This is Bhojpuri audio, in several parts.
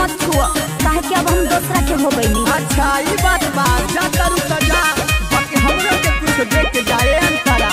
मत छुआ काहे कि अब हम दूसरा के हो गईनी अच्छा ई बात बा जा करू त जा बाकी हमरो के कुछ देख के जाए अंतरा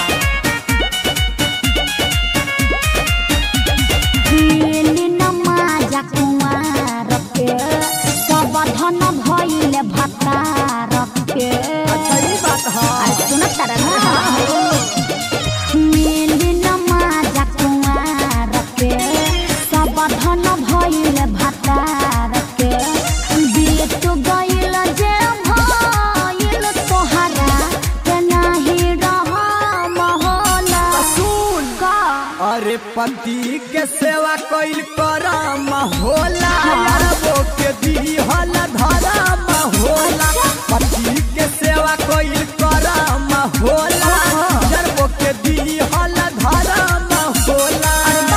मिली न माजा कुंवार के सब धन भइले भतार के अच्छा ई बात हा अरे सुन तारा ना मिली न माजा कुंवार के सब धन भइले भतार के बीत गइल जे भइल तोहरा के नाही रहम होला सुन का अरे पति के सेवा कइल करम होला यार वो के दी हल धरम होला पति के सेवा कइल करम होला यार वो के दी हल धरम होला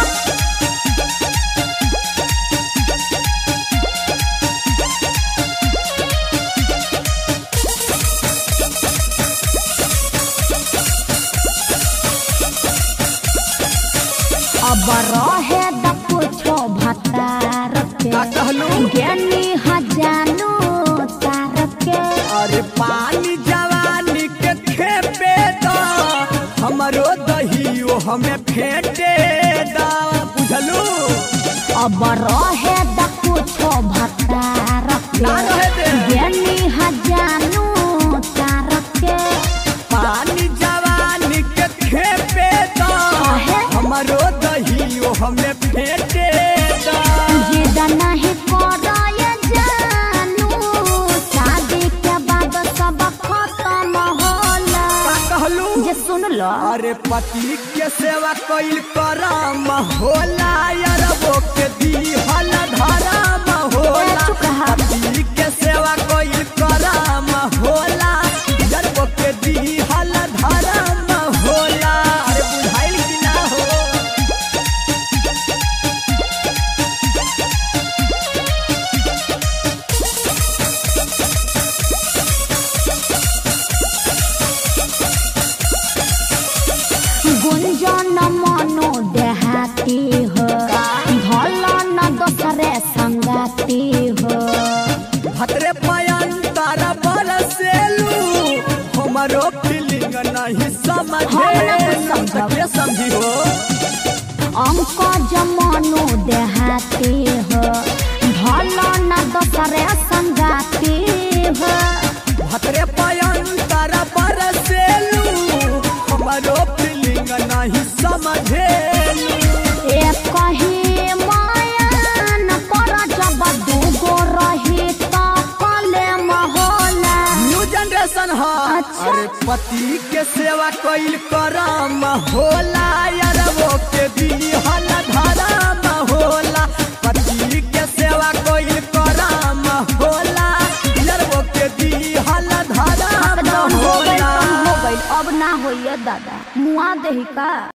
अब रहे द कुछो भतार के का कहलू ज्ञानी हजानो तार के अरे पानी जवानी के खेपे दा हमरो दहियो हमें फेंटे दा बुझलू अब रहे द कुछो भतार ना के रहे दे ज्ञानी हजानो तार के पानी जवानी के खेपे दा काहे? हमरो दहियो हमें फेंटे दा जिद नहीं कराय जानू शादी के बाद सब खत्म होला का कहलू जे सुन लो अरे पति के सेवा कइल करम होला यार वो के दी हल धरम होला चुप रहा। पति के सेवा कइल करम होला यार वो के दी हल धरम होला अरे बुझाइल कि ना हो गुंजन मनो देहाती हो भल न दोसरे संगाती हो भतरे पयंतर बरसेलू हमरो फीलिंग नहीं समझे हम ना कुछ समझब। के समझी हो अंक जमनो देहाती हो भल न दोसरे संगाती हो भतरे पयंतर बरसेलू हमरो फीलिंग नहीं समझेलू एक कही मायन पर जब दूगो रही त कले महोला न्यू जनरेशन है अच्छा। अरे पति के सेवा कइल करम होला यार वो के दी हल धरम होला पति के सेवा कइल करम होला यार वो के दी हल धरम अब जौन हो गइल होला तौन हो गइल अब ना होइए दादा मुआ देही का